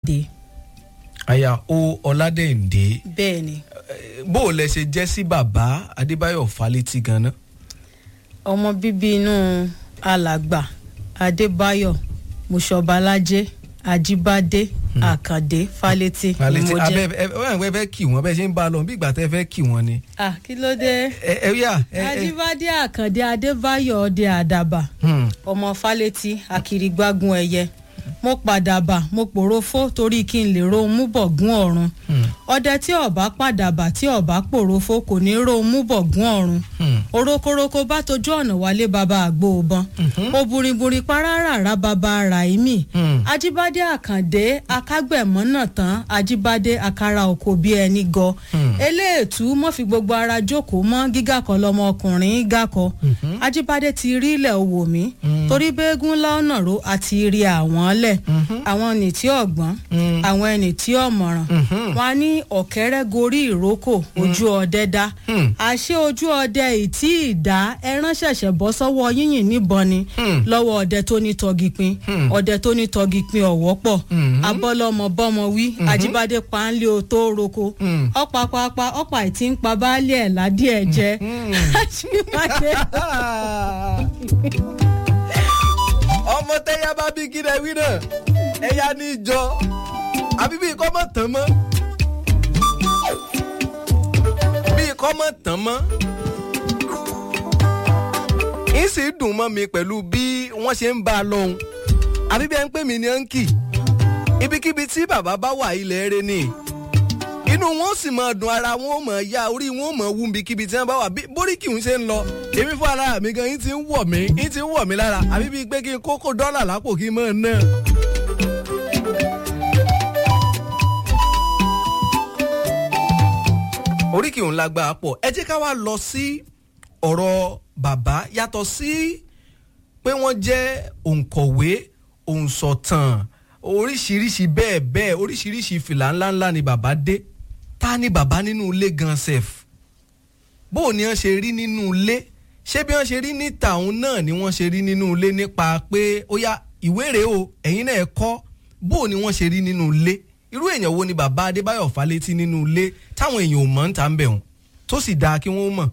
ọládẹ́ǹdé aya o ọládẹ́ǹdé bẹ́ẹ̀ ni bó o lẹ ṣe jẹ́ sí bàbá adébáyọ̀ fálétí ganan. ọmọ bíbí inú alàgbà adébáyọ̀ mùsọ̀bálájẹ́ ajíbádé àkàndé fálétí ni fálétí mo abẹ jẹ́. ẹ ẹ ẹ fẹ́ kí wọn bẹ́ẹ̀ ṣe ń bá a lọ bí ìgbà tẹ́ fẹ́ kí wọn ni. ah kí ló dé ẹ ẹ yà ẹ ẹ ajíbádé àkàndé adébáyọ̀ ọdẹ àdàbà hmm, ọmọ fálétí akirigbágun ẹyẹ mo padà bà mo pòròfó torí kí n lè rohun mú bọ̀gún ọ̀run hmm, ọdẹ tí ọba padà bà tí ọba pòròfó kò ní rohun mú bọ̀gún ọ̀run hmm. orokoroko bá tojú ọ̀nà wálé baba àgbo òbọn ó burinburin paráràrá baba ràìmí Hmm. ajíbádé àkàndé akágbẹ̀mọ́ náà tán ajíbádé akara oko bí ẹni gọ Hmm. eléètú mọ́ fi gbogbo ara jókòó mọ́ gíga kan lọmọkùnrin gàkọ ajíbádé ti rí ilẹ̀ owó mi torí bẹ́ẹ̀gùn lọ́nà ro àti rí àwọn lẹ̀ àwọn ẹni tí ọ̀gbọ́n Hmm. àwọn ẹni tí ọ̀mọ̀ràn Mhm. wọn á ní ọ̀kẹ́rẹ́ gorí ìrókò ojú ọdẹ dá Hmm. àṣé ojú ọdẹ ìtí ìdá ẹran ṣẹ̀ṣẹ̀ bọ́ sọ́wọ́ yíyìn níbọn ni Hmm. lọ́wọ́ ọdẹ tó ní tọgìpin Hmm. ọdẹ tó ní tọgìpin ọ̀wọ́ pọ̀ Mhm. abọ́lọ́mọ bọ́mọ wí ajíbádé páńlé o tó roko Hmm. ọ̀pá pápá ọ̀pá ìtí ń pa baálé ẹ̀ ládìẹ̀ jẹ́ ajíbádé ọmọ tẹ́yà bá bí kí lẹ wí náà ẹ̀yà ní ìjọ àbí bí ikọ́ mọ̀ tán mọ́ bí ikọ́ mọ̀ tán mọ́ ń sì dùn mọ́ mi pẹ̀lú bí wọ́n ṣe ń bá a lọ́hùn àbí bí ẹ ń pè mí ní ọ́nkì ibikíbi tí bàbá bá wà ilẹ̀ rẹ ni inú wọn sì máa dùn ara wọn ó máa ya orí wọn ó máa wú ibikíbi tí wọn bá wà bí bóríkì ń ṣe ń lọ èmi fún ara mi gan yín ti ń wọ̀ mí yín ti ń wọ̀ mí lára àbí bíi pé kí n kókó dọ́là lápò kí n máa ná. oríkì òun lágbára pọ̀ ẹ jẹ́ ká wá lọ sí ọ̀rọ̀ bàbá yàtọ̀ sí pé wọ́n jẹ́ òǹkọ̀wé òǹsọ̀tàn oríṣiríṣi bẹ́ẹ̀ bẹ́ẹ̀ oríṣiríṣi fìlà ńláńlá ni bàbá dé ta ni bàbá nínú ilé gan sef bó o ní wọ́n ṣe rí nínú ilé ṣé bí wọ́n ṣe rí níta òun náà ni wọ́n ṣe rí nínú ilé nípa pé ó yá ìwé rèé o ẹ̀yin náà ẹ kọ́ bó o ní wọ́n ṣe rí nínú ilé irú èèyàn wo ni bàbá adébáyọ̀ fálétí nínú ilé táwọn èèyàn ò mọ̀ ń ta ń bẹ̀ wọ́n tó sì dáa kí wọ́n mọ̀.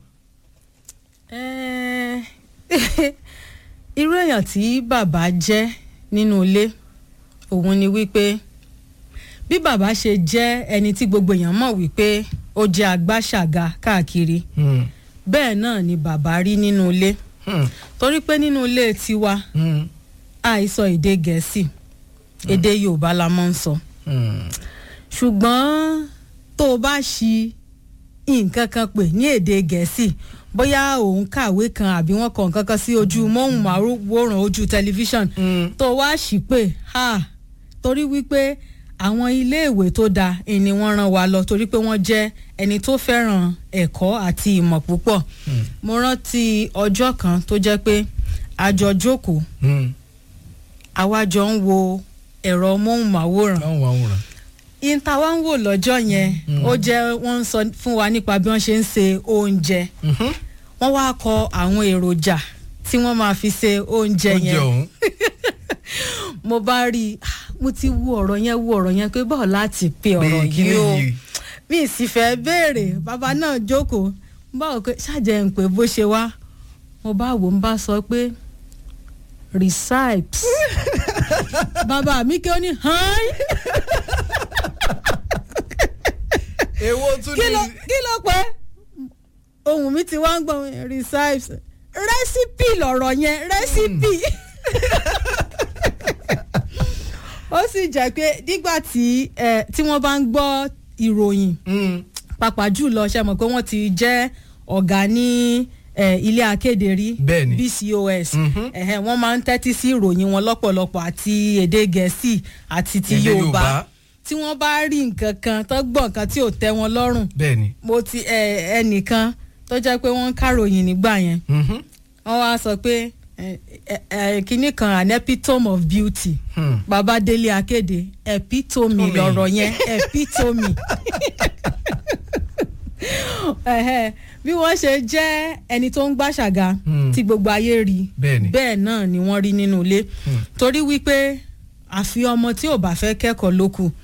Eh, irú èèyàn tí bàbá jẹ́ nínú ilé òun ni wípé bí bàbá ṣe jẹ́ ẹni tí gbogbo èèyàn mọ̀ wípé ó jẹ́ agbáṣàga káàkiri Hmm, bẹ́ẹ̀ náà ni bàbá rí nínú ilé hmm, torí pé nínú ilé tiwa hmm, àìsọ èdè gẹ̀ẹ́sì èdè yorùbá la máa ń sọ hmm. ṣùgbọ́n tó o bá ṣi nǹkan kan pè ní èdè gẹ̀ẹ́sì bóyá òun kàwé kan àbí wọ́n kọ nǹkan kan sí ojú móhùnmáwòrán ojú tẹlifíṣàn Mm. tó wá ṣì pé ha torí wípé àwọn iléèwé tó dáa ni wọ́n rán wa lọ torí pé wọ́n jẹ́ ẹni tó fẹ́ràn ẹ̀kọ́ àti ìmọ̀ púpọ̀ mo rántí ọjọ́ kan tó jẹ́ pé a jọ jókòó Hmm. àwa jọ ń wo ẹ̀rọ móhùnmáwòrán láwọn àwòrán. ìta wa ń wò lọ́jọ́ yẹn ó jẹ́ wọ́n ń sọ fún wa nípa bí wọ́n ṣe ń se oúnjẹ Mhm. wọ́n wá kọ àwọn èròjà tí wọ́n máa fi se oúnjẹ oúnjẹ yẹn ọ̀hún. mo bá rí i ah, mo ti wo ọ̀rọ̀ yẹn wo ọ̀rọ̀ yẹn pé báwo láti pe ọ̀rọ̀ Pé kí yìí o nìyí? mi sì fẹ́ béèrè bàbá náà jókòó báwo pé ṣàjẹ́ ń pé bó ṣe wá mo bá wò ń bá sọ pé recipes bàbá mi kí ó ní hàn èwo tún kí ló ní. kí ló pẹ́ ohun mi ti wá ń gbọ́n recipes rẹ́sípì lọ̀rọ̀ yẹn rẹ́sípì ó sì jẹ́ pé nígbà tí eh, tí wọ́n bá ń gbọ́ ìròyìn Hmm. pàápàá jùlọ ṣe mọ̀ pé wọ́n ti jẹ́ ọ̀gá ní eh, ilé akéde rí Bẹ́ẹ̀ni. bcos Mhm. ẹ̀hẹ́n, wọ́n máa ń tẹ́tí sí ìròyìn wọn lọ́pọ̀lọpọ̀ àti èdè gẹ̀ẹ́sì àti ti Èdè yorùbá Yorùbá. tí wọ́n bá rí nǹkan kan tó gbọ́ nǹkan tí ò tẹ́ wọn lọ́rùn bẹ́ẹ̀ni. mo ti ẹ ẹnìkan tó jẹ́ pé wọ́n ń káròyìn nígbà yẹn Mhm. wọ́n wá sọ pé ẹ, ẹ, ẹ, kinní kan an epitome of beauty Hmm. bàbá délé akéde epitome Tómi. lọ̀rọ̀ yẹn epitome Ẹhẹ́, bí wọ́n ṣe jẹ́ ẹni tó ń gbàṣàga Hmm. tí gbogbo ayé rí Bẹ́ẹ̀ni. bẹ́ẹ̀ náà ni wọ́n rí nínú ilé Hmm. torí wípé àfi ọmọ tí ò bá fẹ́ kẹ́kọ̀ọ́ ló kù